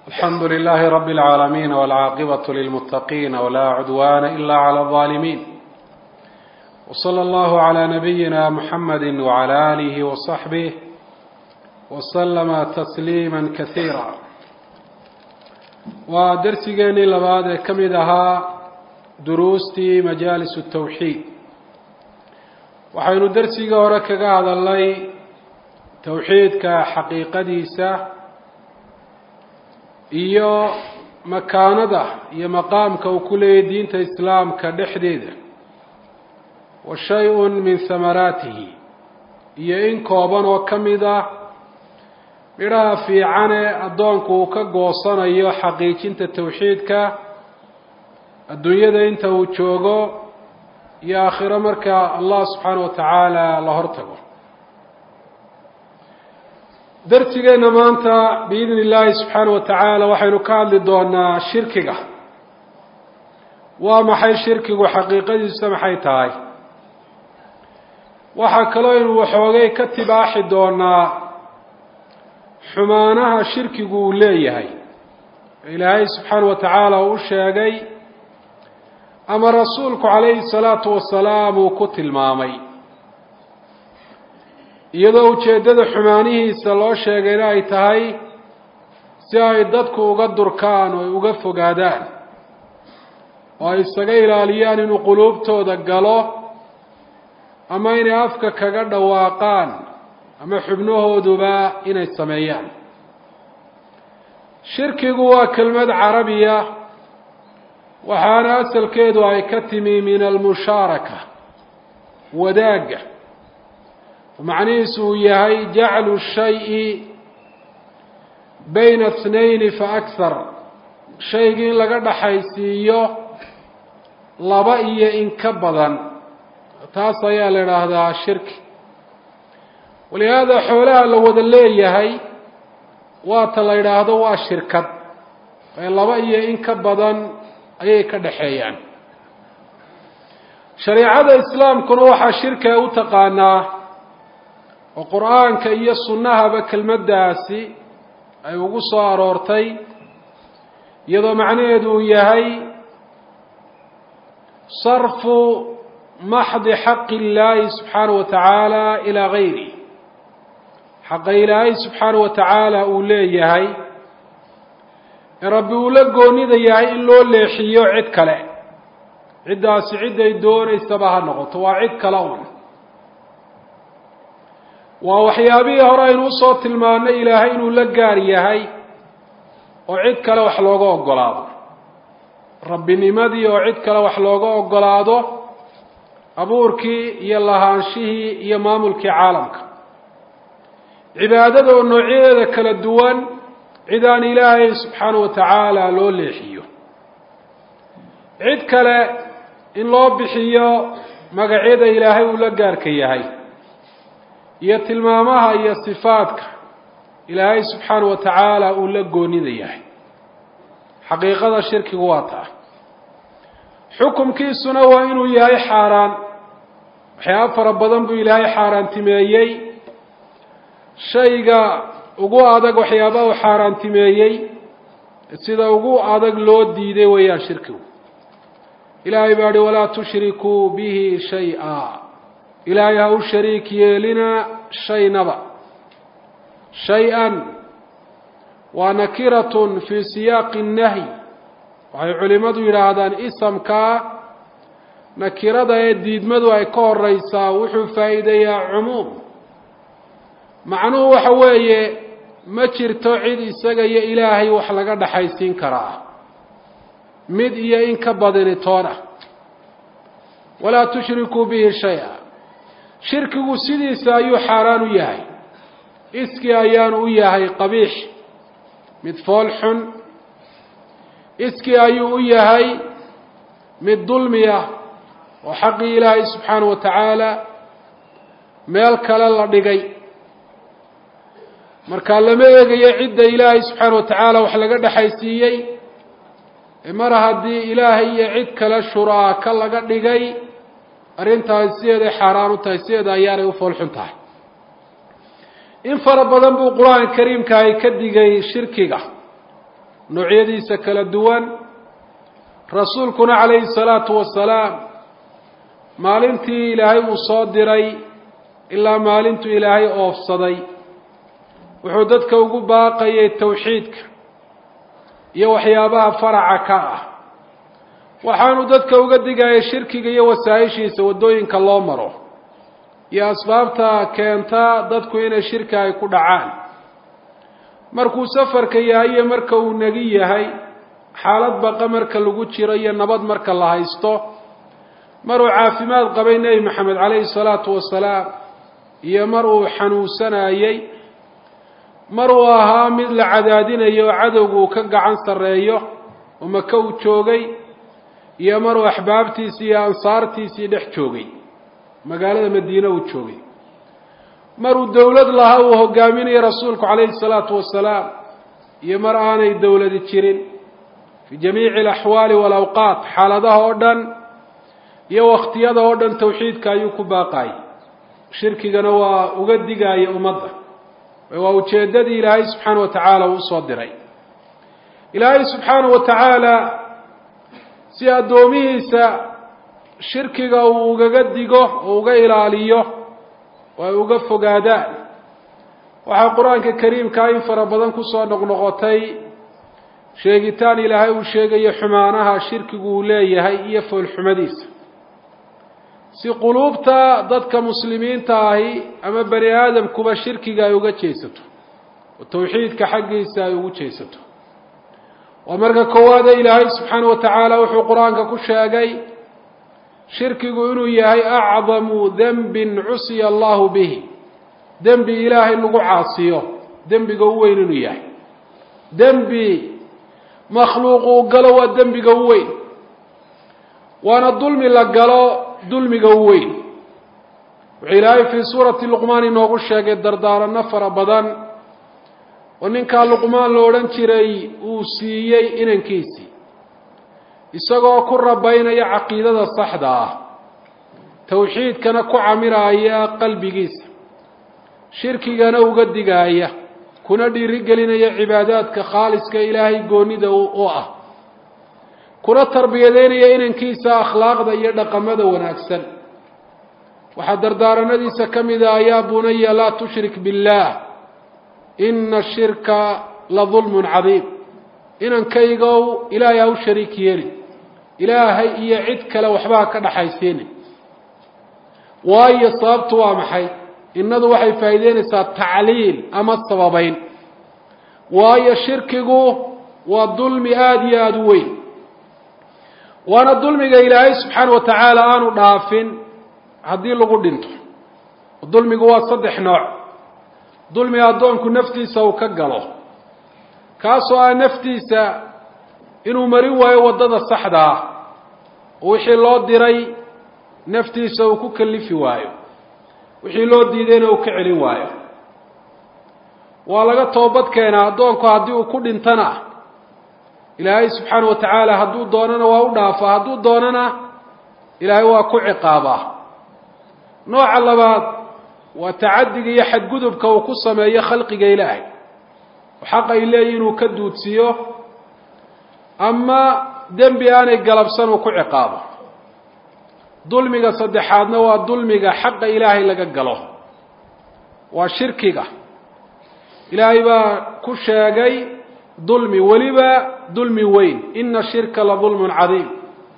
الحمد لله رب العالمين والعاقبة للمتقين ولا عدوان إلا على الظالمين وصلى الله على نبينا محمد وعلى آله وصحبه وسلم تسليما كثيرا ودرسigeenii labaad ee ka mid ahaa duruustii majaalis التawxiid waxaynu dersigii hore kaga hadalnay towxiidka xaqiiqadiisa iyo makaanada iyo maqaamka uu ku leeyahy diinta islaamka dhexdeeda wa shay-un min hamaraatihi iyo in kooban oo ka mid ah midhaha fiicane addoonku uu ka goosanayo xaqiijinta towxiidka adduunyada inta uu joogo iyo aakhiro marka allah subxaana wa tacaala la hortago darsigeenna maanta biidni illaahi subxaana wa tacaala waxaynu ka hadli doonaa shirkiga waa maxay shirkigu xaqiiqadiisa maxay tahay waxaa kaloo aynu waxoogay ka tibaaxi doonaa xumaanaha shirkigu uu leeyahay ilaahay subxaana wa tacaala uu u sheegay ama rasuulku calayhi salaatu wasalaam uu ku tilmaamay iyadoo ujeeddada xumaanihiisa loo sheegayna ay tahay si ay dadku uga durkaan oo ay uga fogaadaan oo ay isaga ilaaliyaan inuu quluubtooda galo ama inay afka kaga dhawaaqaan ama xubnahooduba inay sameeyaan shirkigu waa kelmad carabiya waxaana asalkeedu ay ka timi min almushaaraka wadaagga macnihiisu uu yahay jaclu shayi bayna ithnayni fa akhar shaygii in laga dhaxaysiiyo laba iyo in ka badan taas ayaa la idhaahdaa shirki walihaada xoolaha la wada leeyahay waata la yidhaahdo waa shirkad ee laba iyo in ka badan ayay ka dhaxeeyaan shareicada islaamkuna waxaa shirkiga u taqaanaa oo qur-aanka iyo sunnahaba kelmaddaasi ay ugu soo aroortay iyadoo macnaheedu uu yahay sarfu maxdi xaqi illaahi subxaana wa tacaala ilaa gayri xaqa ilaahay subxaana wa tacaala uu leeyahay ee rabbi uu la goonida yahay in loo leexiyo cid kale ciddaasi cidday doonaysaba ha noqoto waa cid kale un waa waxyaabihii hore aynu usoo tilmaanay ilaahay inuu la gaar yahay oo cid kale wax looga ogolaado rabbinimadii oo cid kale wax looga ogolaado abuurkii iyo lahaanshihii iyo maamulkii caalamka cibaadada oo noocyadeeda kala duwan cid aan ilaahay subxaana wa tacaala loo leexiyo cid kale in loo bixiyo magacyada ilaahay uu la gaarka yahay iyo tilmaamaha iyo sifaadka ilaahay subxaana wa tacaala uu la goonida yahay xaqiiqada shirkigu waa taa xukumkiisuna waa inuu yahay xaaraan waxyaaba fara badan buu ilaahay xaaraantimeeyey shayga ugu adag waxyaaba uu xaaraantimeeyey sida ugu adag loo diiday weeyaan shirkigu ilaahay baa hi walaa tushrikuu bihi shay-a ilaahay ha u shariik yeelina shaynaba shay-an waa nakiratun fii siyaaqi nnahyi waxay culimmadu yidhaahdaan isamkaa nakirada ee diidmadu ay ka horeysaa wuxuu faa'iideeyaa cumuum macnuhu waxa weeye ma jirto cid isaga iyo ilaahay wax laga dhaxaysiin karaa mid iyo in ka badini toona walaa tushrikuu bihi shay-a shirkigu sidiisa ayuu xaaraan u yahay iskii ayaanu u yahay qabiix mid fool xun iskii ayuu u yahay mid dulmi ah oo xaqii ilaahay subxaana wa tacaala meel kale la dhigay markaa lama eegayo cidda ilaahay subxaana wa tacaala wax laga dhexaysiiyey mar haddii ilaahay iyo cid kale shuraaka laga dhigay arrintaasi sideeday xaaraan u tahay sideeda ayaanay u foolxun tahay in fara badan buu qur-aanka kariimka ay ka digay shirkiga noocyadiisa kala duwan rasuulkuna calayhi salaatu wasalaam maalintii ilaahay uu soo diray ilaa maalintuu ilaahay oofsaday wuxuu dadka ugu baaqayay tawxiidka iyo waxyaabaha faraca ka ah waxaanu dadka uga digayay shirkiga iyo wasaa-ishiisa waddooyinka loo maro iyo asbaabta keenta dadku inay shirki ay ku dhacaan markuu safarka yahay iyo marka uu negi yahay xaalad baqa marka lagu jiro iyo nabad marka la haysto maruu caafimaad qabay nebi maxamed calayhi salaatu wasalaam iyo mar uu xanuunsanayey mar uu ahaa mid la cadaadinayo oo cadowgu uu ka gacan sarreeyo oo maka uu joogay iyo maruu axbaabtiisii iyo ansaartiisii dhex joogay magaalada madiine uu joogay maruu dowlad lahaa uu hogaaminayo rasuulku calayhi salaatu wasalaam iyo mar aanay dowladi jirin fii jamiici alaxwaali walawqaat xaaladaha oo dhan iyo wakhtiyada oo dhan tawxiidka ayuu ku baaqayay shirkigana waa uga digaaya ummadda waa ujeeddadii ilaahay subxaana wa tacaala uu usoo diray ilaahay subxaana wa tacaala si addoomihiisa shirkiga uu ugaga digo oo uga ilaaliyo oo ay uga fogaadaan waxaa qur-aanka kariimkaa in fara badan kusoo noqnoqotay sheegitaan ilaahay uu sheegayo xumaanaha shirkigu uu leeyahay iyo foolxumadiisa si quluubta dadka muslimiinta ahi ama bani aadamkuba shirkiga ay uga jeesato oo tawxiidka xaggiisa ay ugu jeesato waa marka koowaade ilaahay subxaana wa tacaala wuxuu qur-aanka ku sheegay shirkigu inuu yahay acdamu dembin cusiya allahu bihi dembi ilaahay lagu caasiyo dembiga u weyn inuu yahay dembi makhluuq uu galo waa dembiga u weyn waana dulmi la galo dulmiga u weyn wuxuu ilaahay fii suurati luqmaan inoogu sheegay dardaaranno fara badan oo ninkaa luqmaan lo odhan jiray uu siiyey inankiisii isagoo ku rabaynaya caqiidada saxda ah tawxiidkana ku camiraya qalbigiisa shirkigana uga digaaya kuna dhiirigelinaya cibaadaadka khaaliska ilaahay goonida u ah kuna tarbiyadeynaya inankiisa akhlaaqda iyo dhaqamada wanaagsan waxaa dardaaranadiisa ka mida yaa bunaya laa tushrik biاllah ina shirka la dulmun cadiim inankaygow ilaahay ha u shariik yeeli ilaahay iyo cid kale waxba ha ka dhaxaysiini waayo sababtu waa maxay innadu waxay faa'iideynaysaa tacliil ama sababayn waayo shirkigu waa dulmi aada iyo aada u weyn waana dulmiga ilaahay subxaana wa tacaala aanu dhaafin haddii lagu dhinto dulmigu waa saddex nooc dulmi addoonku naftiisa uu ka galo kaasoo ah naftiisa inuu marin waayo waddada saxda ah oo wixii loo diray naftiisa uu ku kalifi waayo wixii loo diidayna uu ka celin waayo waa laga toobad keenaa addoonku haddii uu ku dhintana ilaahay subxaana wa tacaala hadduu doonana waa u dhaafaa hadduu doonana ilaahay waa ku ciqaabaa nooca labaad waa tacadiga iyo xadgudubka uu ku sameeyo khalqiga ilaahay oo xaq ay leeyihin inuu ka duudsiiyo ama dembi aanay galabsan uu ku ciqaabo dulmiga saddexaadna waa dulmiga xaqa ilaahay laga galo waa shirkiga ilaahay baa ku sheegay dulmi weliba dulmi weyn ina shirka la dulmun cadiim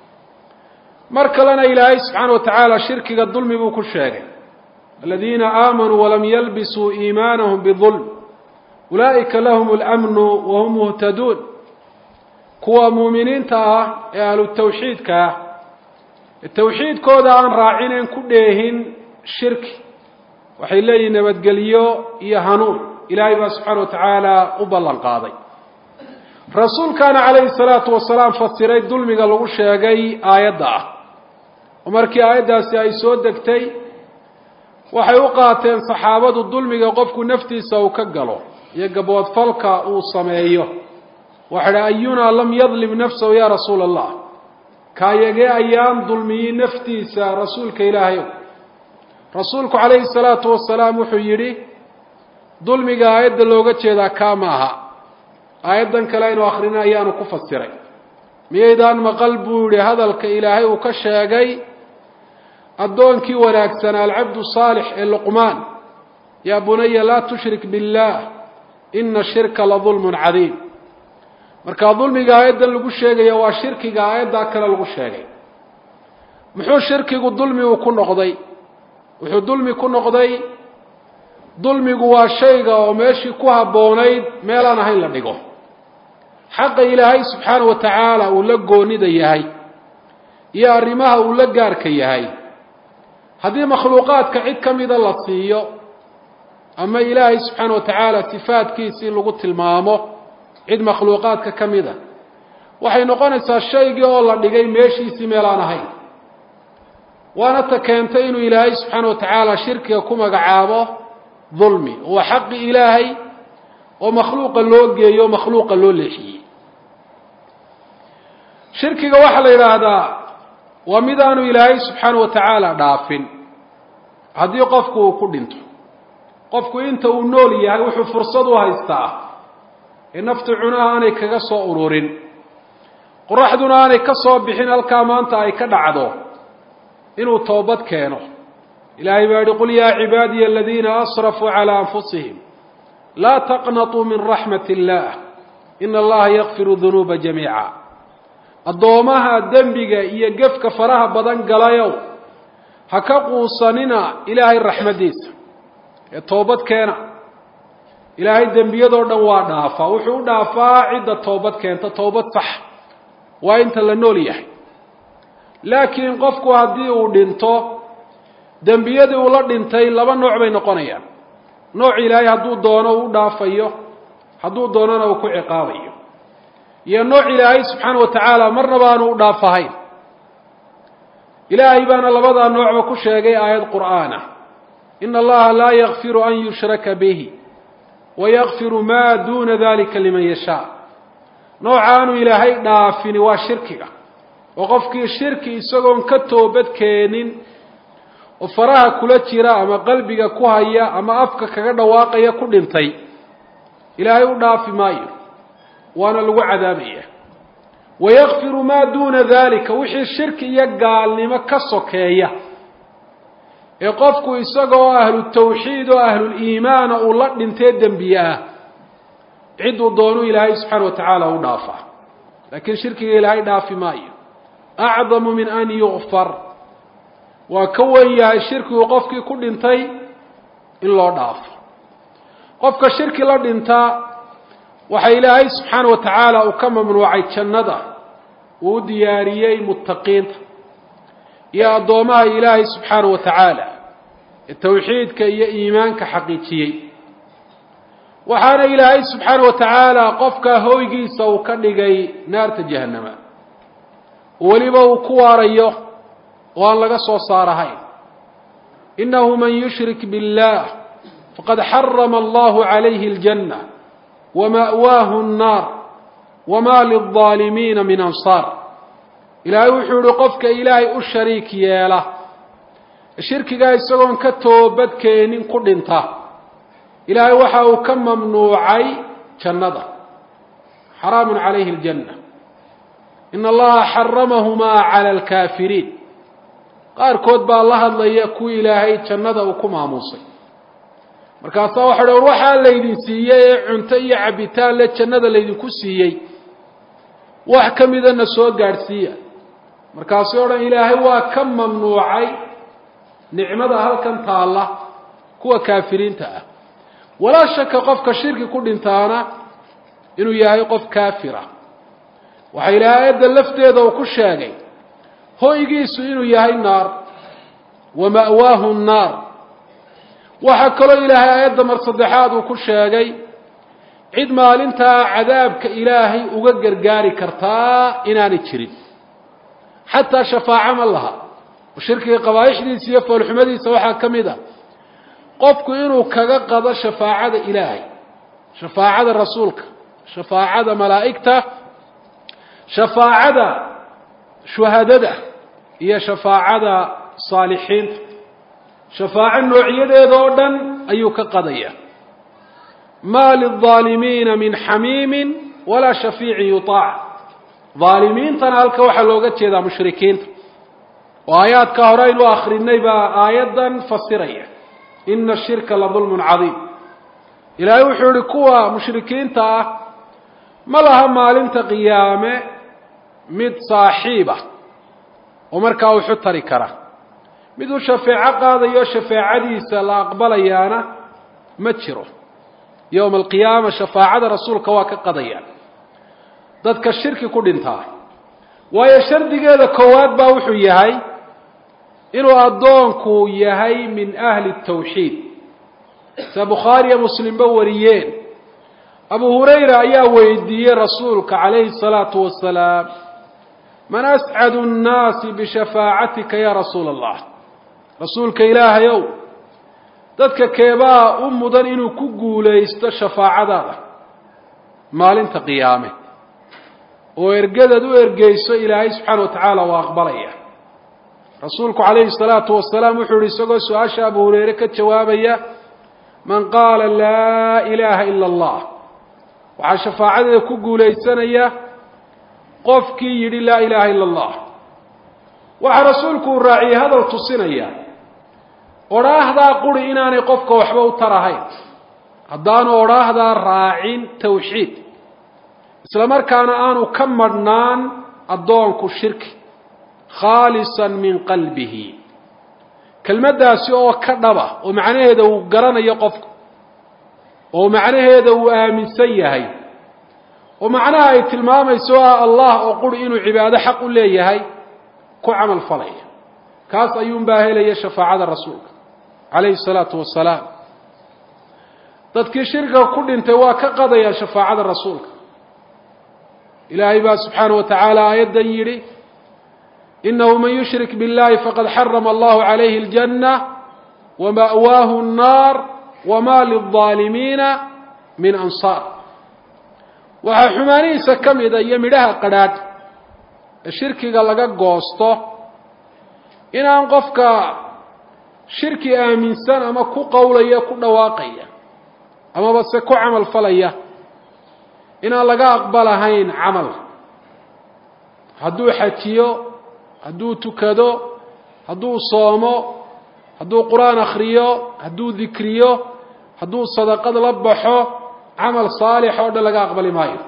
mar kalena ilaahay subxaana wa tacaala shirkiga dulmi buu ku sheegay aladiina aamanuu walam yalbisuu iimaanahum bidulm ulaa'ika lahum اlamnu wahum muhtaduun kuwa muuminiinta ah ee ahlu tawxiidka ah ee tawxiidkooda aan raacinayn ku dheehin shirki waxay leeyihin nabadgelyo iyo hanuun ilaahay baa subxaana wa tacaala u ballan qaaday rasuulkaana calayhi salaatu wasalaam fasiray dulmiga lagu sheegay aayadda ah oo markii aayaddaasi ay soo degtay waxay u qaateen saxaabadu dulmiga qofku naftiisa uu ka galo iyo gaboodfalka uu sameeyo waxay dhi ayunaa lam yadlim nafsahu yaa rasuula allah kaayagee ayaan dulmiyin naftiisa rasuulka ilaahayow rasuulku calayhi salaatu wasalaam wuxuu yidhi dulmiga aayadda looga jeedaa kaa ma aha aayaddan kale aynu akhrina ayaanu ku fasiray miyaydaan maqal buu yihi hadalka ilaahay uu ka sheegay addoonkii wanaagsanaa alcabdu saalix ee luqmaan yaa bunaya laa tushrik biاllah ina shirka la dulmun cadiim marka dulmiga aayaddan lagu sheegaya waa shirkiga aayaddaa kale lagu sheegay muxuu shirkigu dulmi uu ku noqday wuxuu dulmi ku noqday dulmigu waa shayga oo meeshii ku habboonayd meelaan ahayn la dhigo xaqa ilaahay subxaana wa tacaala uu la goonida yahay iyo arrimaha uu la gaarka yahay haddii makhluuqaadka cid ka mida la siiyo ama ilaahay subxaana wa tacaala sifaadkiisii lagu tilmaamo cid makhluuqaadka ka mida waxay noqonaysaa shaygii oo la dhigay meeshiisii meelaan ahayn waana ta keentay inuu ilaahay subxaana wa tacaala shirkiga ku magacaabo dulmi waa xaqi ilaahay oo makhluuqa loo geeyo o makhluuqa loo leexiyey shirkiga waxaa la yidhaahdaa waa mid aanu ilaahay subxaana wa tacaala dhaafin haddii qofku uu ku dhinto qofku inta uu nool yahay wuxuu fursad u haystaa ee naftu cunaha aanay kaga soo ururin qoraxduna aanay ka soo bixin halkaa maanta ay ka dhacdo inuu toobad keeno ilaahay baa yihi qul yaa cibaadiya aladiina asrafuu calaa anfusihim laa taqnatuu min raxmat illaah ina allaha yakfiru dunuuba jamiica addoomaha dembiga iyo gefka faraha badan galayow ha ka quusanina ilaahay raxmaddiisa ee toobad keena ilaahay dembiyadoo dhan waa dhaafaa wuxuu u dhaafaa cidda toobad keenta toobad sax waa inta la nool yahay laakiin qofku haddii uu dhinto dembiyadii uu la dhintay laba nooc bay noqonayaan nooc ilaahay hadduu doono uu u dhaafayo hadduu doonona uu ku ciqaabayo iyo nooc ilaahay subxaana wa tacaala marnaba aanu u dhaafahayn ilaahay baana labadaa noocba ku sheegay aayad qur'aana ina allaha laa yakfiru an yushraka bihi wayakfiru maa duuna dalika liman yashaa nooca aanu ilaahay dhaafini waa shirkiga oo qofkii shirki isagoon ka toobad keenin oo faraha kula jira ama qalbiga ku haya ama afka kaga dhawaaqaya ku dhintay ilaahay u dhaafi maayo waana lagu cadaabaya wayakfiru maa duuna dalika wixii shirki iyo gaalnimo ka sokeeya ee qofku isagoo ahlu tawxiid oo ahluliimaana uu la dhintee dembiye ah cidduu doonuu ilaahay subxaana wa tacaala u dhaafaa laakiin shirkiga ilaahay dhaafi maayo acdamu min an yukfar waa ka wen yahay shirkigu qofkii ku dhintay in loo dhaafo qofka shirki la dhintaa waxa ilaahay subxaana wa tacaala uu ka mamnuucay jannada uu u diyaariyey muttaqiinta iyo addoomaha ilaahay subxaana wa tacaala ee tawxiidka iyo iimaanka xaqiijiyey waxaana ilaahay subxaana wa tacaala qofka hoygiisa uu ka dhigay naarta jahannama weliba uu ku waarayo oo aan laga soo saarahayn inahu man yushrik biاllah faqad xarama allahu calayhi اljanna wama'waahu الnaar wama lilظaalimiina min ansaar ilaahay wuxuu yihi qofka ilaahay u shariik yeela shirkigaa isagoon ka toobadkeenin ku dhinta ilaahay waxa uu ka mamnuucay jannada xaraamu calayhi اljanna in allaha xaramahumaa cala alkaafiriin qaarkood baa la hadlaya kuwii ilaahay jannada uu ku maamuusay markaasaa waxa dh war waxaa laydin siiyey ee cunto iyo cabitaan le jannada laydinku siiyey wax ka midana soo gaadhsiiya markaasuu o dhan ilaahay waa ka mamnuucay nicmada halkan taalla kuwa kaafiriinta ah walaa shaka qofka shirki ku dhintaana inuu yahay qof kaafira waxaa ilaahay aayadda lafteeda uu ku sheegay hoygiisu inuu yahay naar wa ma'waahu nnaar waxaa kaloo ilaahay aayadda mar saddexaad uu ku sheegay cid maalintaa cadaabka ilaahay uga gargaari kartaa inaanay jirin xataa shafaaco ma laha oo shirkiga qabaa'ixdiisa iyo foolxumadiisa waxaa ka mid ah qofku inuu kaga qado shafaacada ilaahay shafaacada rasuulka shafaacada malaa'igta shafaacada shuhadada iyo shafaacada saalixiinta shafaaco noocyadeeda oo dhan ayuu ka qadaya maa lilظaalimiina min xamiimin walaa shafiicin yutaac dhaalimiintana halka waxaa looga jeedaa mushrikiinta oo aayaadka hore aynu akrinay baa aayaddan fasiraya ina ashirka la dulmun cadiim ilaahay wuxuu yihi kuwa mushrikiinta ah ma laha maalinta qiyaame mid saaxiib ah oo markaa wuxu tari kara mid uu shafeeco qaadayo shafeecadiisa la aqbalayaana ma jiro yowma alqiyaama shafaacada rasuulka waa ka qadayaan dadka shirki ku dhintaa waayo shardigeeda koowaad baa wuxuu yahay inuu addoonku yahay min ahli tawxiid sida bukhaariya muslimba wariyeen abu hurayra ayaa weydiiyey rasuulka calayhi الsalaatu wasalaam man ascadu الnaasi bishafaacatika ya rasuula allah rasuulka ilaahay ow dadka keebaa u mudan inuu ku guulaysto shafaacadaada maalinta qiyaame oo ergadaad u ergeyso ilaahay subxaana wa tacaala waa aqbalaya rasuulku calayhi الsalaatu wasalaam wuxuu yihi isagoo su-aasha abu hureyre ka jawaabaya man qaala laa ilaaha ila allah waxaa shafaacadeeda ku guulaysanaya qofkii yidhi laa ilaaha ila allah waxaa rasuulku uu raaciyey hadal tusinaya odhaahdaa quri inaanay qofka waxba u tarahayn haddaanu odhaahdaa raacin tawxiid isla markaana aanu ka madhnaan addoonku shirki khaalisan min qalbihi kelmaddaasi oo ka dhaba oo macnaheeda uu garanayo qofku oo macnaheeda uu aaminsan yahay oo macnaha ay tilmaamayso ah allah oo quri inuu cibaado xaq u leeyahay ku camal falaya kaas ayuunbaa helaya shafaacada rasuulka calayhi الsalaatu wasalaam dadkii shirkiga ku dhintay waa ka qadaya shafaacada rasuulka ilaahay baa subxaana wa tacaala aayaddan yidhi inahu man yushrik biاllahi faqad xarama allahu calayhi اljanة wama'waahu الnaar wma lلظaalimiina min ansaar waxaa xumaanihiisa ka mida iyo midhaha qadhaadh ee shirkiga laga goosto inaan qofka shirki aaminsan ama ku qowlaya ku dhawaaqaya amaba se ku camal falaya inaan laga aqbalahayn camal hadduu xajiyo hadduu tukado hadduu soomo hadduu qur-aan akhriyo hadduu dikriyo hadduu sadaqad la baxo camal saalix oo dhan laga aqbali maayo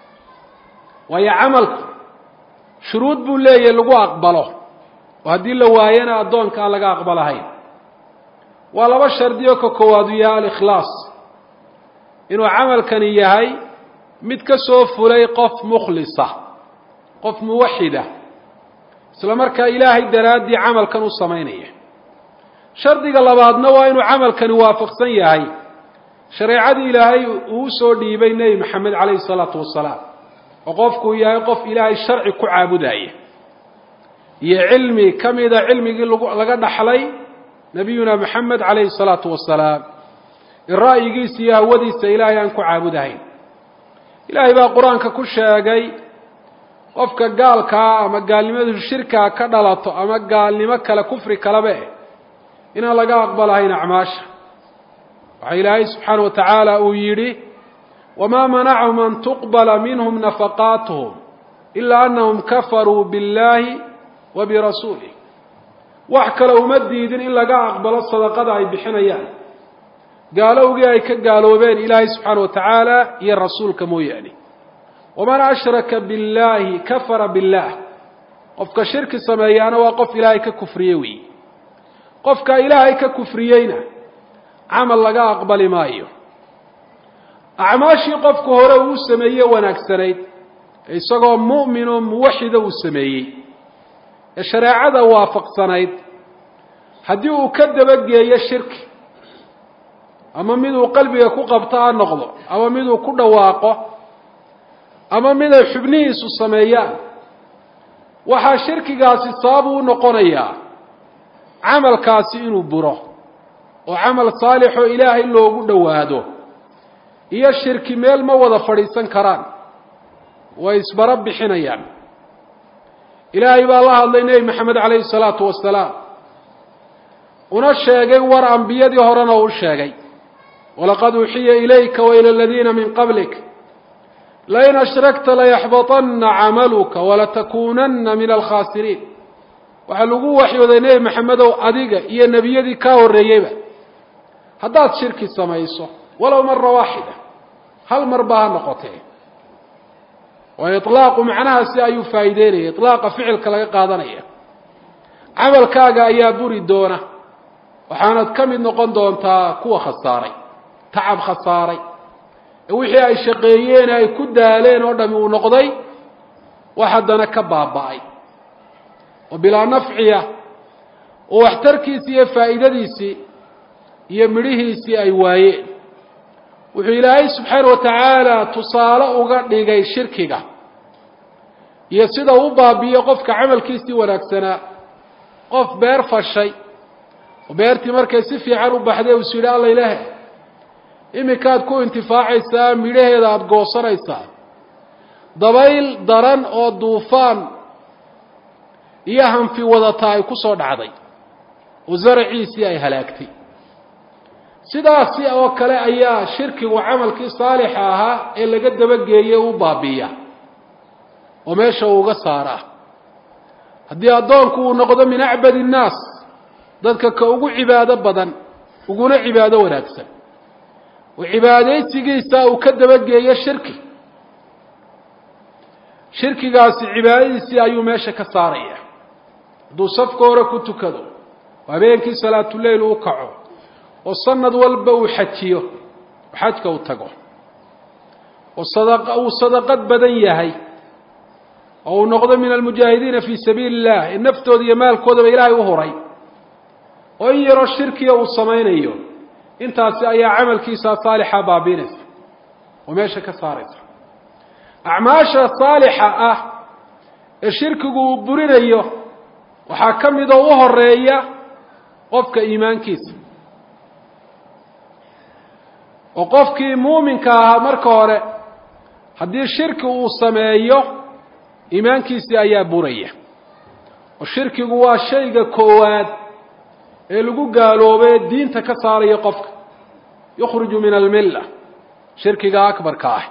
waayo camalku shuruud buu leeyahay lagu aqbalo oo haddii la waayana addoonka aan laga aqbalahayn waa laba shardiyo ka koowaadu yahay alikhlaas inuu camalkani yahay mid ka soo fulay qof mukhlisa qof muwaxida isla markaa ilaahay daraaddii camalkan u samaynaya shardiga labaadna waa inuu camalkani waafaqsan yahay shareecadii ilaahay uu soo dhiibay nebi maxamed calayhi salaatu wasalaam oo qofkuu yahay qof ilaahay sharci ku caabudaya iyo cilmi ka mida cilmigii laga dhaxlay nabiyuna maxamed calayhi salaatu wasalaam in ra'yigiisa iyo hawadiisa ilaahay aan ku caabudahayn ilaahay baa qur-aanka ku sheegay qofka gaalkaa ama gaalnimadu shirkaa ka dhalato ama gaalnimo kale kufri kaleba eh inaan laga aqbalahayn acmaasha waxaa ilaahay subxaana wa tacaala uu yidhi wamaa manacahum an tuqbala minhum nafaqaatuhum ilaa anahum kafaruu biاllahi wa birasuulih wax kale uma diidin in laga aqbalo sadaqada ay bixinayaan gaalowgii ay ka gaaloobeen ilaahay subxaana wa tacaala iyo rasuulka mooyaane waman ashraka biاllahi kafara biاllah qofka shirki sameeyaana waa qof ilaahay ka kufriye weeye qofka ilaahay ka kufriyeyna camal laga aqbali maayo acmaashii qofku hore uu sameeye wanaagsanayd isagoo mu'min oo muwaxida uu sameeyey ee shareecada waafaqsanayd haddii uu ka dabageeyo shirki ama miduu qalbiga ku qabto ha noqdo ama miduu ku dhawaaqo ama mid ay xubnihiisu sameeyaan waxaa shirkigaasi sabab u noqonayaa camalkaasi inuu buro oo camal saalixoo ilaahay loogu dhowaado iyo shirki meel ma wada fadhiisan karaan way isbaro bixinayaan ilaahay baa la hadlay nebi maxamed calayhi salaatu wasalaam una sheegay war ambiyadii horena uu sheegay walaqad uuxiya ilayka waila aladiina min qablik lain ashrakta layaxbaطana camaluka walatakunana min alkhaasiriin waxaa lagu waxyooday nebi maxamedow adiga iyo nebiyadii kaa horreeyeyba haddaad shirki samayso walow mara waaxida hal mar ba ha noqotee oo iطlaaqu macnahaasi ayuu faa'iideynaya iطlaaqa ficilka laga qaadanaya camalkaaga ayaa buri doona waxaanad ka mid noqon doontaa kuwa khasaaray tacab khasaaray ee wixii ay shaqeeyeen ay ku daaleen oo dhami uu noqday wax haddana ka baaba'ay oo bilaa nafciya oo waxtarkiisii iyo faa'iidadiisii iyo midhihiisii ay waayeen wuxuu ilaahay subxaana wa tacaala tusaale uga dhigay shirkiga iyo sida uu baabi'iyo qofka camalkiisii wanaagsanaa qof beer fashay oo beertii markay si fiican u baxday uus yidhi alla ilaahe iminkaad ku intifaacaysaa midhaheeda aada goosanaysaa dabayl daran oo duufaan iyo hanfi wadata ay ku soo dhacday oo zaraciisii ay halaagtay sidaasi oo kale ayaa shirkigu camalkii saalixa ahaa ee laga dabageeyey u baabiiya oo meesha uu uga saaraa haddii addoonku uu noqdo min acbad innaas dadka ka ugu cibaado badan uguna cibaado wanaagsan oo cibaadaysigiisa uu ka dabageeyo shirki shirkigaasi cibaadadiisii ayuu meesha ka saaraya hadduu safka hore ku tukado oo habeenkii salaatuleyl u kaco oo sanad walba uu xajiyo oo xajka u tago oo sada uu sadaqad badan yahay oo uu noqdo min almujaahidiina fii sabiili illah ee naftooda iyo maalkoodaba ilaahay u huray oo in yaroo shirkiga uu samaynayo intaasi ayaa camalkiisa saalixa baabiinaysa oo meesha ka saaraysa acmaasha saalixa ah ee shirkigu uu burinayo waxaa ka mid oo u horeeya qofka iimaankiisa oo qofkii muuminka ahaa marka hore haddii shirki uu sameeyo iimaankiisii ayaa buraya oo shirkigu waa shayga koowaad ee lagu gaaloobay diinta ka saaraya qofka yukhruju min almilla shirkiga akbarka ah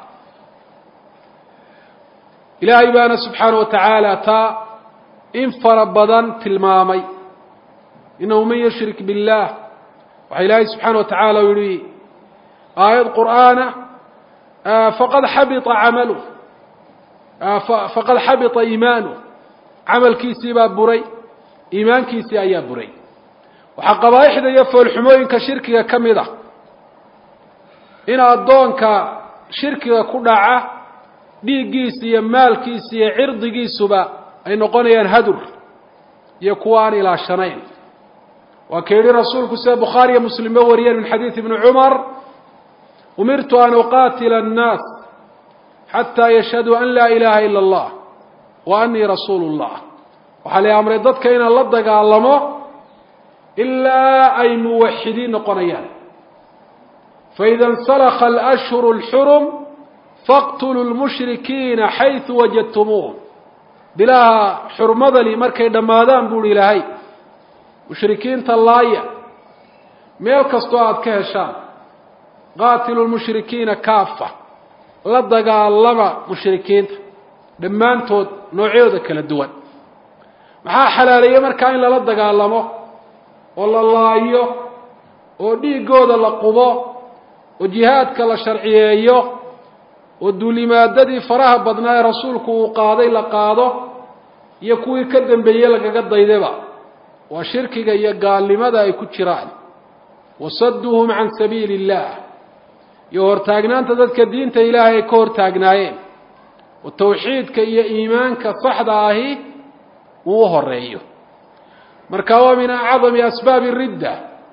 ilaahay baana subxaana wa tacaala taa in fara badan tilmaamay inahu man yushrik biاllah waxaa ilaahay subxaana wa tacaala u yihi aayad qur'aana faqad xabita camaluh faqad xabita iimaanuh camalkiisii baa buray iimaankiisii ayaa buray waxaa qabaaixda iyo foolxumooyinka shirkiga ka mid ah in addoonka shirkiga ku dhaca dhiiggiisa iyo maalkiisa iyo cirdigiisuba ay noqonayaan hadur iyo kuwa aan ilaashanayn waa ka yihi rasuulku sida bukhaariyo muslimba wariyeen min xadiidi ibni cumar umirtu an uqaatila annaas xataa yashhaduu an laa ilaaha ila allah wa anii rasuulu llah waxaa la amray dadka inaan la dagaalamo ilaa ay muwaxidiin noqonayaan faida insalakha alashhuru اlxurum faqtuluu lmushrikiina xaysu wajadtumuuhum bilaha xurmadali markay dhammaadaan buuhi ilaahay mushrikiinta laaya meel kastoo aada ka heshaan qaatilu lmushrikiina kaafa la dagaalama mushrikiinta dhammaantood noocyadooda kala duwan maxaa xalaaleeyey markaa in lala dagaalamo oo la laayo oo dhiiggooda la qubo oo jihaadka la sharciyeeyo oo duulimaadadii faraha badnaa ee rasuulku uu qaaday la qaado iyo kuwii ka dambeeyey lagaga daydaba waa shirkiga iyo gaalnimada ay ku jiraan wasadduuhum can sabiili illah iyo hortaagnaanta dadka diinta ilaahay ay ka hortaagnaayeen oo tawxiidka iyo iimaanka saxda ahi uu u horeeyo marka waa min acdami asbaabi ridda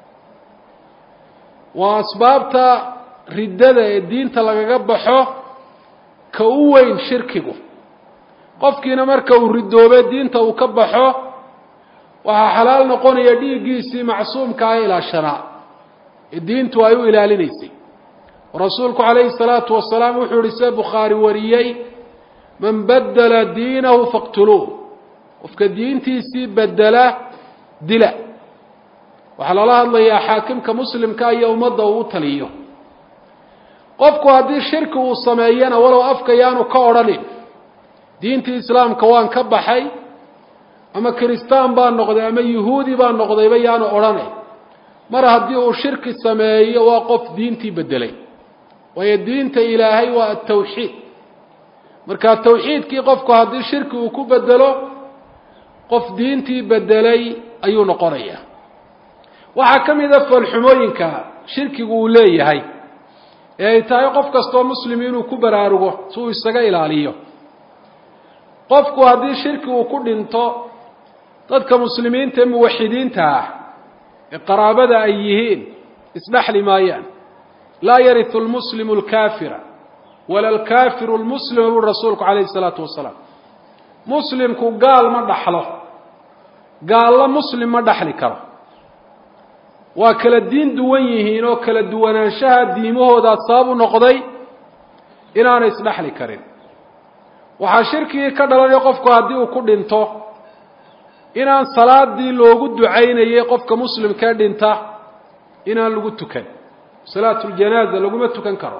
waa asbaabta riddada ee diinta lagaga baxo ka u weyn shirkigu qofkiina marka uu ridoobe diinta uu ka baxo waxaa xalaal noqonaya dhiiggiisii macsuumka ee ilaashanaa ee diintu ay u ilaalinaysay rasuulku calayhi الsalaatu wasalaam wuxuu yihi see bukhaari wariyey man badela diinahu faqtuluuh qofka diintiisii bedela dila waxaa lala hadlayaa xaakimka muslimka iyo ummadda uu u taliyo qofku haddii shirki uu sameeyana walow afka yaanu ka odhanin diintii islaamka waan ka baxay ama kiristaan baa noqday ama yuhuudi baa noqdayba yaanu odhanay mar haddii uu shirki sameeyo waa qof diintii bedelay waayo diinta ilaahay waa atawxiid marka tawxiidkii qofku haddii shirki uu ku bedelo qof diintii bedelay ayuu noqonayaa waxaa ka mid a foolxumooyinka shirkigu uu leeyahay ee ay tahay qof kastoo muslim inuu ku baraarugo si uu isaga ilaaliyo qofku haddii shirki uu ku dhinto dadka muslimiinta ee muwaxidiinta ah ee qaraabada ay yihiin isdhexli maayaan laa yaritu lmuslimu alkaafira wala alkaafiru lmuslima buri rasuulku calayhi isalaatu wasalaam muslimku gaal ma dhaxlo gaallo muslim ma dhaxli karo waa kala diin duwan yihiin oo kala duwanaanshaha diimahoodaa sabab u noqday inaanay isdhexli karin waxaa shirkigii ka dhalanaya qofku haddii uu ku dhinto inaan salaadii loogu ducaynayay qofka muslimkee dhinta inaan lagu tukan salaatu ljanaaza laguma tukan karo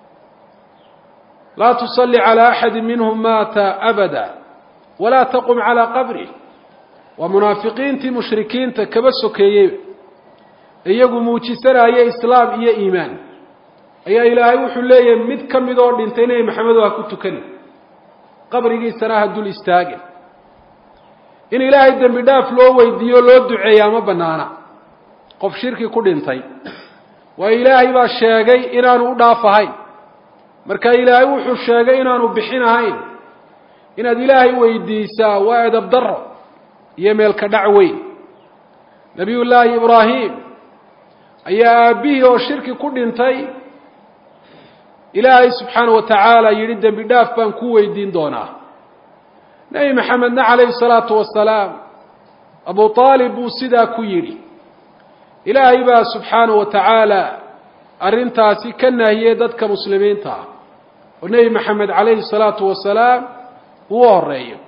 laa tusalli calaa axadi minhum maata abada walaa taqum calaa qabrih waa munaafiqiintii mushrikiinta kaba sokeeyeyba iyagu muujisanaya islaam iyo iimaan ayaa ilaahay wuxuu leeyahay mid ka mid oo dhintay nebi maxamedo ha ku tukani qabrigiisana ha dul istaagin in ilaahay dembi dhaaf loo weydiiyo loo duceeyaa ma banaana qof shirki ku dhintay waayo ilaahay baa sheegay inaanu u dhaaf ahayn marka ilaahay wuxuu sheegay inaanu bixin ahayn inaad ilaahay weydiisaa waa edab daro iyo meelka dhac weyn nabiyullaahi ibraahim ayaa aabbihii oo shirki ku dhintay ilaahay subxaana wa tacaala yidhi dembi dhaaf baan ku weydiin doonaa nebi maxamedna calayhi salaatu wasalaam abu aalib buu sidaa ku yidhi ilaahay baa subxaana wa tacaala arrintaasi ka nahiyey dadka muslimiinta ah oo nebi maxamed calayhi salaatu wasalaam uu u horeeyo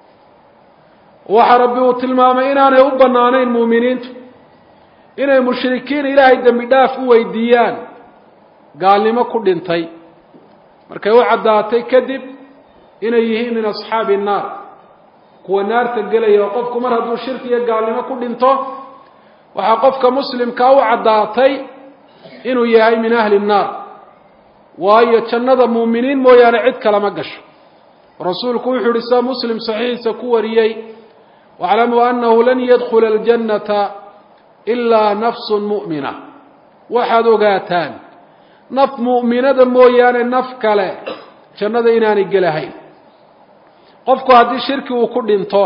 waxaa rabbi uu tilmaamay inaanay u bannaanayn muuminiintu inay mushrikiin ilaahay dembi dhaaf u weydiiyaan gaalnimo ku dhintay markay u caddaatay kadib inay yihiin min asxaabi innaar kuwa naarta gelaya oo qofku mar hadduu shirki iyo gaalnimo ku dhinto waxaa qofka muslimkaa u caddaatay inuu yahay min ahli nnaar waayo jannada muuminiin mooyaane cid kalama gasho rasuulku wuxuu yihi sida muslim saxiixiisa ku wariyey waclamuu annahu lan yadkhula aljannata ilaa nafsun mu'mina waxaad ogaataan naf mu'minada mooyaane naf kale jannada inaanay gelahayn qofku haddii shirki uu ku dhinto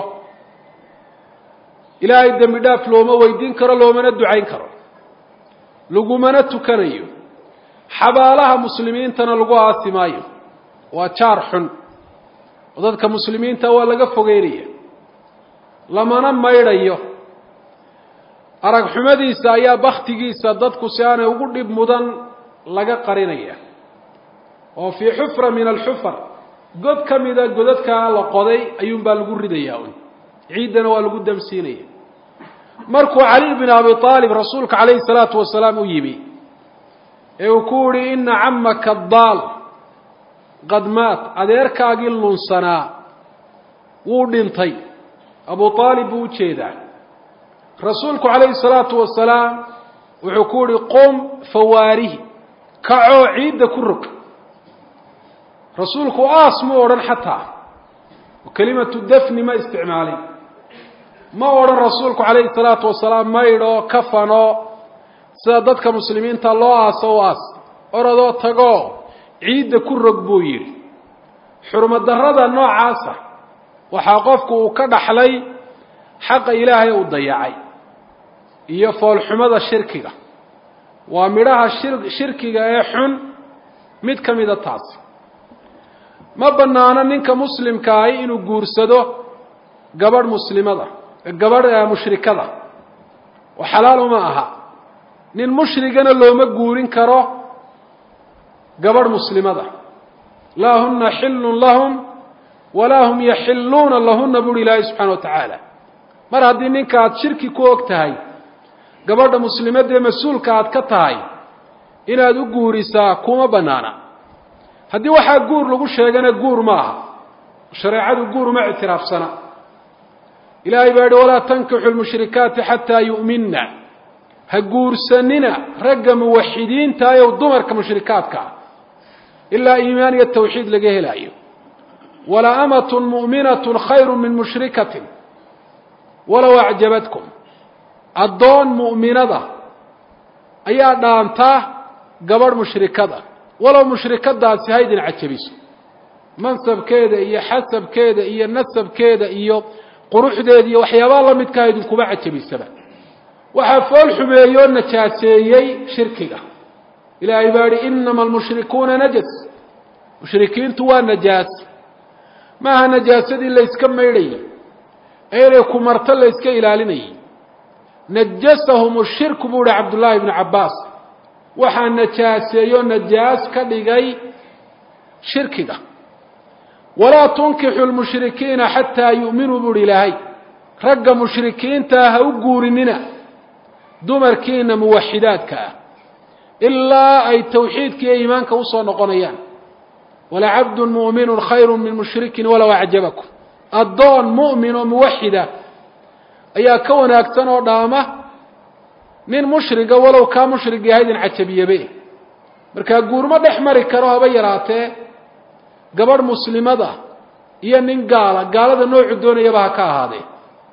ilaahay dembi dhaaf looma weydiin karo loomana ducayn karo lagumana tukanayo xabaalaha muslimiintana lagu aasi maayo waa jaar xun oo dadka muslimiinta waa laga fogeynaya lamana maydhayo arag xumadiisa ayaa baktigiisa dadku si aanay ugu dhib mudan laga qarinaya oo fii xufra min alxufar god ka mida godadkaa la qoday ayuunbaa lagu ridayaa un ciiddana waa lagu damsiinaya markuu cali bin abi aalib rasuulka calayhi salaatu wasalaam u yimi ee uu ku yihi ina camaka daal qad maat adeerkaagii lunsanaa wuu dhintay abu aalib buu ujeedaa rasuulku calayhi salaatu wasalaam wuxuu ku yihi qum fawaarihi kacoo ciidda ku rog rasuulku aas mu odhan xataa kelimatu dafni ma isticmaalin ma odhan rasuulku calayhi salaatu wasalaam maydho kafano sida dadka muslimiinta loo aaso u aas orodoo tagoo ciidda ku rog buu yidhi xurmadarrada noocaasa waxaa qofku uu ka dhaxlay xaqa ilaahay uu dayacay iyo foolxumada shirkiga waa midhaha shir shirkiga ee xun mid ka mida taasi ma bannaano ninka muslimkaahi inuu guursado gabadh muslimada gabadh mushrikada oo xalaal uma aha nin mushrigana looma guurin karo gabadh muslimada laa huna xillun lahum walaa hum yaxilluuna lahuna buuhi ilaahay subxana wa tacaala mar haddii ninka aada shirki ku og tahay gabadha muslimadee mas-uulka aad ka tahay inaad u guurisaa kuma banaana haddii waxaa guur lagu sheegana guur ma aha shareecadu guur uma ictiraafsana ilaahay baa yihi walaa tankixu lmushrikaati xataa yu'minna ha guursanina ragga muwaxidiintayow dumarka mushrikaadka ah ilaa iimaan iyo tawxiid laga helaayo wala amatun mu'minatun khayru min mushrikatin walow acjabadkum addoon mu'minada ayaa dhaantaa gabadh mushrikada walow mushrikadaasi haydin cajabiso mansabkeeda iyo xasabkeeda iyo nasabkeeda iyo quruxdeeda iyo waxyaabaha la midkaa idinkuba cajabisaba waxaa fool xumeeyoo najaaseeyey shirkiga ilaahay baa yihi inama almushrikuuna najas mushrikiintu waa najaas maaha najaasadii layska maydhayay ee inay ku marto layska ilaalinayay najasahum shirku buu ihi cabdullaahi ibnu cabbaas waxaa najaaseeyoo najaas ka dhigay shirkiga walaa tunkixu lmushrikiina xataa yu'minuu buu hi ilaahay ragga mushrikiintaa ha u guurinina dumarkiina muwaxidaadka ah ilaa ay tawxiidka iyo iimaanka usoo noqonayaan walacabdun mu'minun khayru min mushrikin walow acjabakum addoon mu'min oo muwaxida ayaa ka wanaagsan oo dhaama nin mushriga walow kaa mushrig yahaydin cajabiyabe markaa guurmo dhex mari karo haba yaraatee gabadh muslimada iyo nin gaala gaalada noocu doonayaba ha ka ahaadee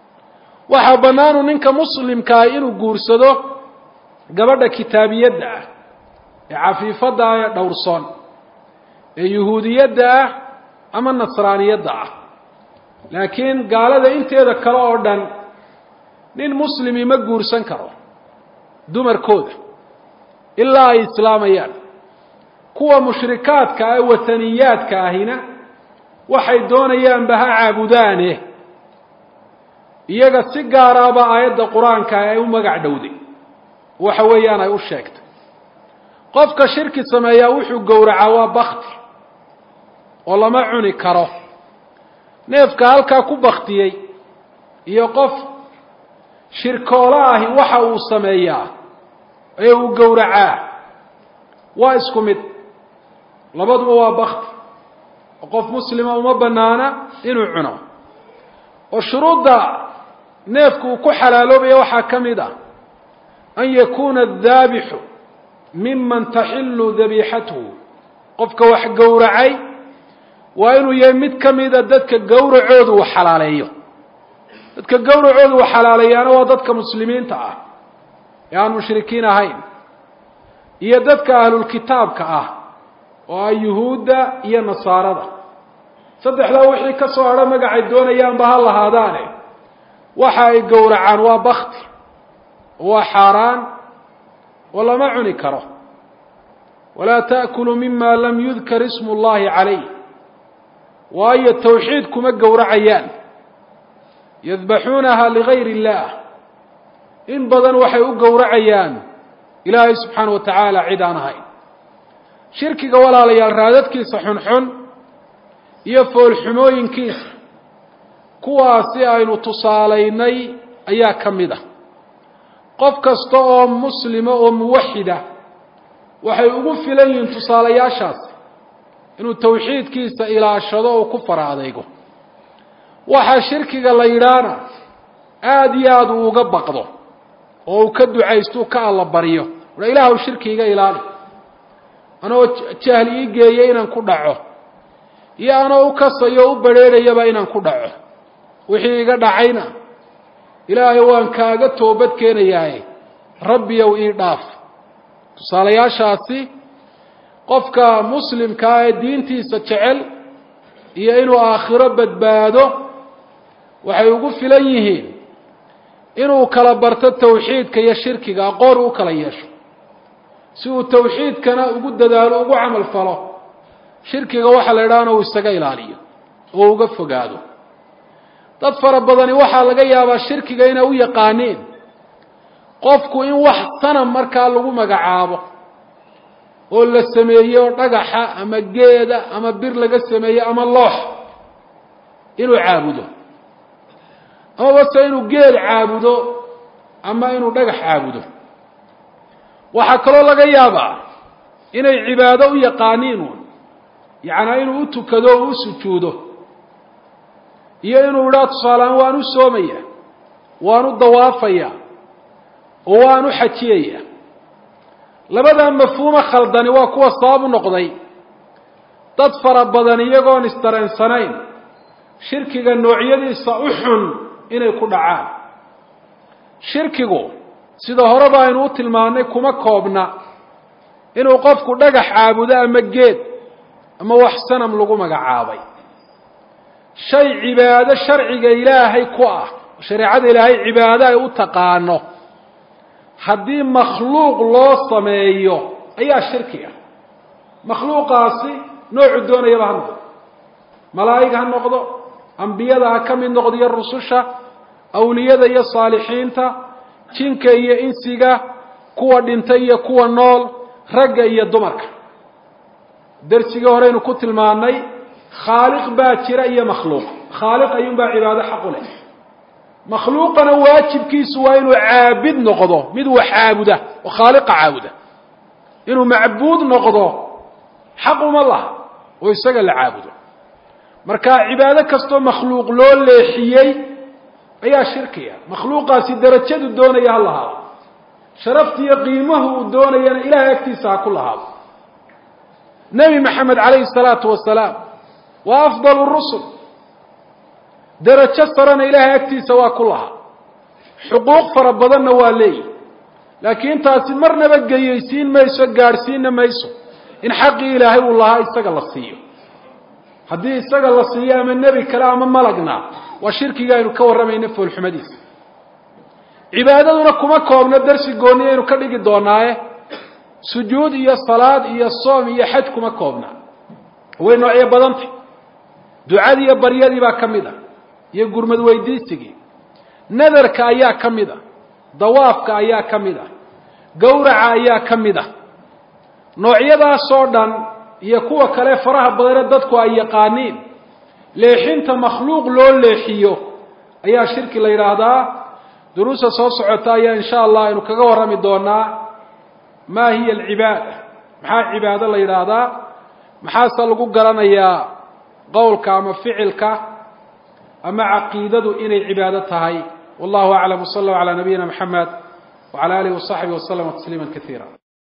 waxaa bannaanu ninka muslimkaa inuu guursado gabadha kitaabiyadda ah ee cafiifadda ah ee dhowrsoon ee yuhuudiyadda ah ama nasraaniyadda ah laakiin gaalada inteeda kale oo dhan nin muslimi ma guursan karo dumarkooda ilaa ay islaamayaan kuwa mushrikaadka ah ee wataniyaadka ahina waxay doonayaanba ha caabudaane iyaga si gaaraaba aayadda qur-aanka ay u magac dhowday waxa weeyaan ay u sheegtay qofka shirki sameeyaa wuxuu gowracaa waa bakti oo lama cuni karo neefka halkaa ku baktiyey iyo qof shirkoolo ahi waxa uu sameeyaa ee uu gowracaa waa isku mid labaduba waa bakti oo qof muslima uma banaana inuu cuno oo shuruudda neefku uu ku xalaaloobaya waxaa ka mid ah an yakuuna adaabixu miman taxilu dabiixatuhu qofka wax gowracay waa inuu yahay mid ka mida dadka gowracoodu uu xalaaleeyo dadka gowracoodu uu xalaaleeyaana waa dadka muslimiinta ah ee aan mushrikiin ahayn iyo dadka ahlulkitaabka ah oo ah yuhuudda iyo nasaarada saddexdaa wixii ka soo hadho magacay doonayaanba ha lahaadaane waxa ay gowracaan waa bakti waa xaaraan oo lama cuni karo walaa ta'kuluu mima lam yudkar ismu اllahi calayh waayo tawxiid kuma gowracayaan yadbaxuunaha ligayr اllah in badan waxay u gowracayaan ilaahay subxaana wa tacaala cid aan ahayn shirkiga walaalayaal raadadkiisa xunxun iyo foolxumooyinkiisa kuwaasi aynu tusaalaynay ayaa ka mid ah qof kasta oo muslima oo muwaxida waxay ugu filan yihiin tusaalayaashaasi inuu tawxiidkiisa ilaashado oo ku fara adeygo waxaa shirkiga la yidhaahna aada iyo aada uu uga baqdo oo uu ka ducaysto ka alla baryo ua ilaahw shirki iga ilaali anoo jahli ii geeya inaan ku dhaco iyo anoo u kasayo o u badrheerayaba inaan ku dhaco wixii iga dhacayna ilaahay waan kaaga toobad keenayaaye rabbiyow ii dhaaf tusaalayaashaasi qofka muslimkaa ee diintiisa jecel iyo inuu aakhiro badbaado waxay ugu filan yihiin inuu kala barto tawxiidka iyo shirkiga aqoon u kala yeesho si uu tawxiidkana ugu dadaalo ugu camal falo shirkiga waxaa la idhahana uu isaga ilaaliyo oo uga fogaado dad fara badani waxaa laga yaabaa shirkiga inay u yaqaaniin qofku in wax sanam markaa lagu magacaabo oo la sameeyo dhagaxa ama geeda ama bir laga sameeyo ama loox inuu caabudo amaba se inuu geel caabudo ama inuu dhagax caabudo waxaa kaloo laga yaabaa inay cibaado u yaqaaniin uun yacnaa inuu u tukado o u sujuudo iyo inuu idhaa tusaaleaan waan u soomaya waan u dawaafaya oo waan u xajiyaya labadaa mafhuumo khaldani waa kuwa sabab u noqday dad fara badan iyagoon isdareensanayn shirkiga noocyadiisa u xun inay ku dhacaan shirkigu sida horeba aynu u tilmaannay kuma koobna inuu qofku dhagax caabudo ama geed ama wax sanam lagu magacaabay shay cibaado sharciga ilaahay ku ah shareecada ilaahay cibaado ay u taqaano haddii makhluuq loo sameeyo ayaa shirki ah makhluuqaasi noocu doonayaba ha noqdo malaa'ig ha noqdo ambiyada ha ka mid noqdo iyo rususha awliyada iyo saalixiinta jinka iyo insiga kuwa dhintay iyo kuwa nool ragga iyo dumarka darsigii horeynu ku tilmaannay khaaliq baa jira iyo makhluuq khaaliq ayuunbaa cibaado xaq u leh makhluuqana waajibkiisu waa inuu caabid noqdo mid wax caabuda oo khaaliqa caabuda inuu macbuud noqdo xaq uma laha oo isaga la caabudo marka cibaado kastoo makhluuq loo leexiyey ayaa shirkiya makhluuqaasi darajadu doonaya ha lahaado sharaftiiyo qiimahu uu doonayana ilahay agtiisa ha ku lahaado nebi maxamed calayhi salaatu wasalaam waa afdal rusul darajo sarena ilaahay agtiisa waa ku lahaa xuquuq fara badanna waa leeyihi laakiin taasi marnaba geyaysiin mayso gaadhsiinna mayso in xaqii ilaahay uu lahaa isaga la siiyo haddii isaga la siiyo ama nebi kale ama malagna waa shirkiga aynu ka warramayna foolxumadiisa cibaadaduna kuma koobno darsi gooni aynu ka dhigi doonaaye sujuud iyo salaad iyo soom iyo xaj kuma koobna way noocyo badantay ducadii iyo baryadii baa ka mid a iyo gurmad weydiisigii nadarka ayaa ka mid a dawaafka ayaa ka mid ah gowraca ayaa ka mid ah noocyadaasoo dhan iyo kuwa kale faraha badane dadku ay yaqaaniin leexinta makhluuq loo leexiyo ayaa shirki la yidhaahdaa duruusta soo socota ayaa in sha allah aynu kaga warrami doonaa ma hiya alcibaada maxaa cibaado la yidhaahdaa maxaase lagu garanayaa qowlka ama ficilka ama caqiidadu inay cibaado tahay wallahu aclam wsala allahu calaa nabiyina mxamed wcala alihi wasaxbihi waslama tasliima kaiira